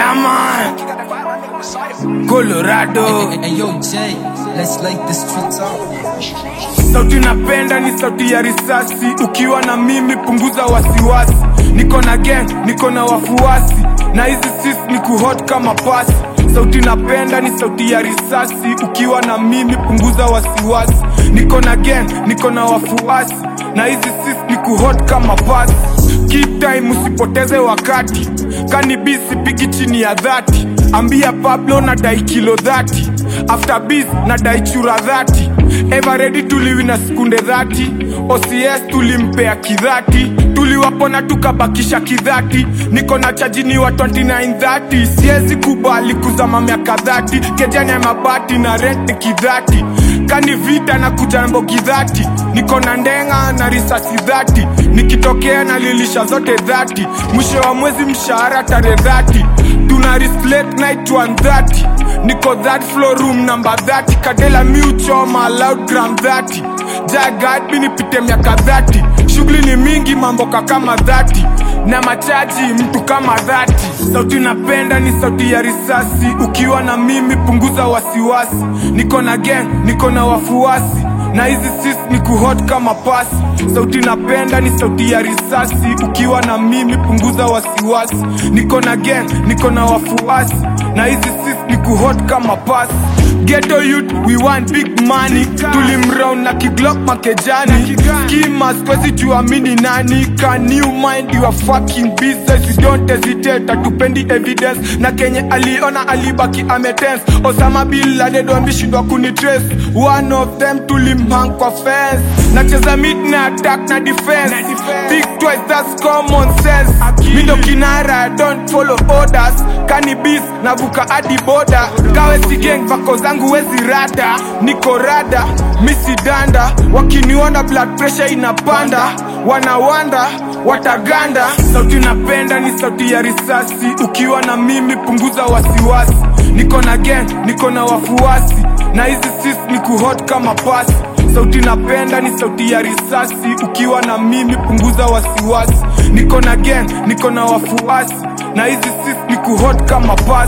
Yeah, man. Colorado. Hey, hey, yo, Jay, let's light the streets up. Sauti napenda ni sauti ya risasi. Ukiwa na mimi punguza wasiwasi. Niko na gang, niko na wafuasi, na hizi sis ni kuhot kama pasi. Sauti napenda ni sauti ya risasi. Ukiwa na mimi punguza wasiwasi. Niko na gang, niko na wafuasi, na hizi sis ni kuhot kama pasi. Keep time, usipoteze wakati. Kanibisi pigi chini ya dhati. Ambia Pablo na dai kilo dhati. After biz na dai chura dhati. Ever ready tuliwina sekunde dhati. OCS tulimpea kidhati. Tuliwapona tukabakisha kidhati. Niko na chajini wa 2930. Siwezi kubali kuzama miaka dhati. Kejani ya mabati na rent ni kidhati. Kani vita na kujambo kidhati. Niko na ndenga na risasi dhati. Nikitokea na lilisha zote dhati. Mwisho wa mwezi mshahara tarehe dhati. Tuna risk late night 130. Niko that floor room number 30. Kadela miuchoma loud gram 30. Jagad mi nipite miaka 30. Shughuli ni mingi mamboka kama 30. Na machaji mtu kama 30. Sauti napenda ni sauti ya risasi. Ukiwa na mimi punguza wasiwasi. Niko na gang, niko na wafuasi na hizi sis ni kuhot kama pasi. Sauti napenda ni sauti ya risasi. Ukiwa na mimi punguza wasiwasi. Niko na gang, niko na wafuasi, na hizi sis ni kuhot kama pasi. Ghetto youth, we want big money. Tulimround na kiglock makejani. Skimas kwezi tuamini nani? Can you mind your fucking business? You don't hesitate, hatupendi evidence. Na kenye aliona alibaki ametense. Osama bin Laden wameshindwa kunitrace. One of them tulimhang kwa fence. Nacheza mid na attack na defense. Think twice, that's common sense. Mi ndo kinara, I don't follow orders. Cannabis navuka hadi boda. Kawe si gang, vako zangu wezi rada. Niko rada, misi danda. Wakiniona blood pressure inapanda. Wanawanda, wataganda. Sauti napenda ni sauti ya risasi. Ukiwa na mimi punguza wasiwasi. Niko na gang, niko na wafuasi, na hizi sis ni kuhot kama pasi. Sauti napenda ni sauti ya risasi. Ukiwa na mimi punguza wasiwasi. Niko na gang, niko na wafuasi, na hizi sis ni kuhot kama pasi.